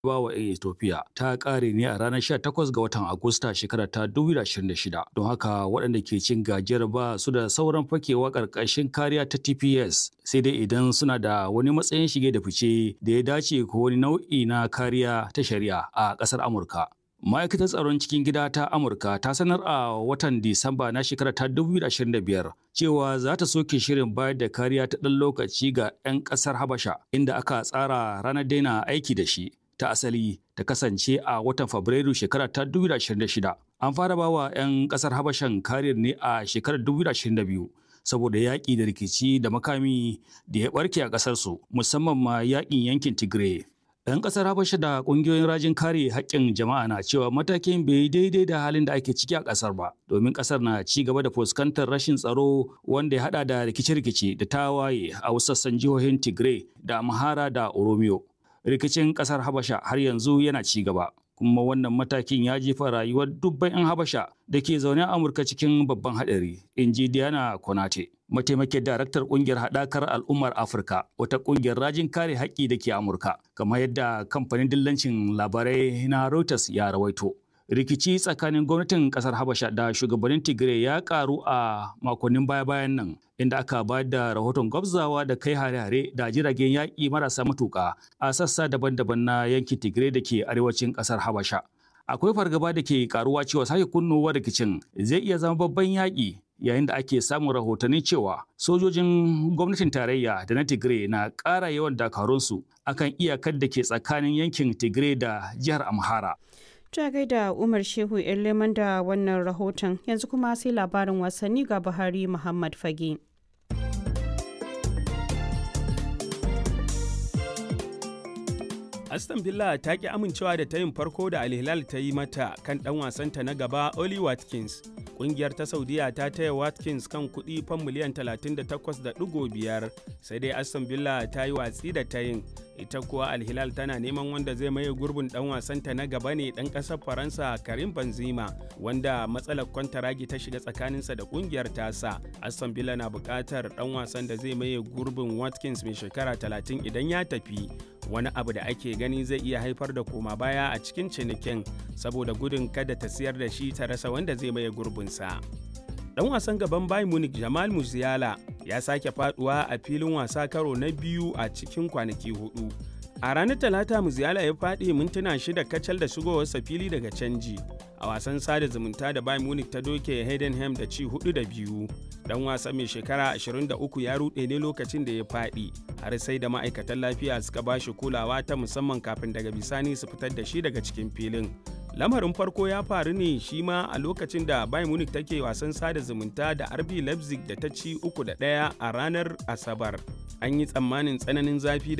ba wa 'yan Ethiopia ta ƙare ne a ranar 18 ga watan Agusta shekarar ta 2026 don haka waɗanda ke cin gajiyar ba su da sauran fakewa ƙarƙashin kariya ta TPS sai dai idan suna da wani matsayin shige da fice da ya dace ko wani nau'i na kariya ta shari'a a ƙasar Amurka. Ma'aikatar tsaron cikin gida ta Amurka ta sanar a watan Disamba na shekarar ta 2025 cewa za ta soke shirin bayar da kariya ta ɗan lokaci ga 'yan ƙasar Habasha inda aka tsara ranar daina aiki da shi. ta asali ta kasance a watan Fabrairu shekarar ta 2026. An fara bawa 'yan kasar Habashan kariyar ne a shekarar 2022 saboda yaƙi da rikici da makami da ya ɓarke a ƙasarsu musamman ma yaƙin yankin Tigray. 'Yan ƙasar Habasha da ƙungiyoyin rajin kare haƙƙin jama'a na cewa matakin bai daidai da halin da ake ciki a ƙasar ba, domin ƙasar na ci gaba da fuskantar rashin tsaro wanda ya haɗa da rikice-rikice da tawaye a wasu sassan jihohin Tigray da Amhara da Oromiyo. rikicin kasar habasha har yanzu yana ci gaba kuma wannan matakin ya jefa rayuwar dubban 'yan habasha da ke zaune a amurka cikin babban haɗari in ji diana konate mataimakin daraktar kungiyar haɗakar al'ummar afirka wata kungiyar rajin kare haƙƙi da ke amurka kamar yadda kamfanin dillancin labarai na reuters ya rawaito rikici tsakanin gwamnatin kasar habasha da shugabannin tigray ya karu a makonnin baya-bayan nan inda aka ba da rahoton gwabzawa da kai hare-hare da jiragen yaƙi marasa matuƙa a sassa daban-daban na yankin tigray da ke arewacin kasar habasha akwai fargaba da ke karuwa cewa sake kunnowa rikicin zai iya zama babban yaƙi yayin da ake samun rahotanni cewa sojojin gwamnatin tarayya da na tigray na ƙara yawan dakarunsu akan iyakar da ke tsakanin yankin tigray da jihar amhara Ta gaida Umar Shehu leman da wannan rahoton yanzu kuma sai labarin wasanni ga Buhari Muhammad Fage. Aston Villa ta ki amincewa da tayin farko da Al Hilal ta yi mata kan ɗan wasanta na gaba Oli Watkins. Ƙungiyar ta Saudiya ta taya Watkins kan kuɗi fan miliyan 38.5 sai dai Aston Villa ta yi watsi da tayin. Ita kuwa Al Hilal tana neman wanda zai maye gurbin ɗan wasanta na gaba ne ɗan ƙasar Faransa Karim Benzema wanda matsalar kwantaragi ta shiga tsakaninsa da ƙungiyar tasa. Aston Villa na buƙatar ɗan wasan da zai maye gurbin Watkins mai shekara 30 idan ya tafi. wani abu da ake gani zai iya haifar da koma baya a cikin cinikin saboda gudun kada ta siyar da shi ta rasa wanda zai maye gurbinsa. Dan wasan gaban Bayern Munich Jamal Musiala ya sake faduwa a filin wasa karo na biyu a cikin kwanaki hudu. A ranar Talata Musiala ya faɗi mintuna shida kacal da shigowarsa fili daga canji. A wasan sada zumunta da Bayern Munich ta doke Heidenheim da ci hudu da biyu. Dan wasa mai shekara 23 ya ruɗe ne lokacin da ya faɗi, har sai da ma'aikatan lafiya suka ba shi kulawa ta musamman kafin daga bisani su fitar da shi daga cikin filin. Lamarin farko ya faru ne shi ma a lokacin da Bayern Munich take wasan sada zumunta da RB Leipzig da ta ci uku da ɗaya a ranar Asabar. An yi tsammanin tsananin zafi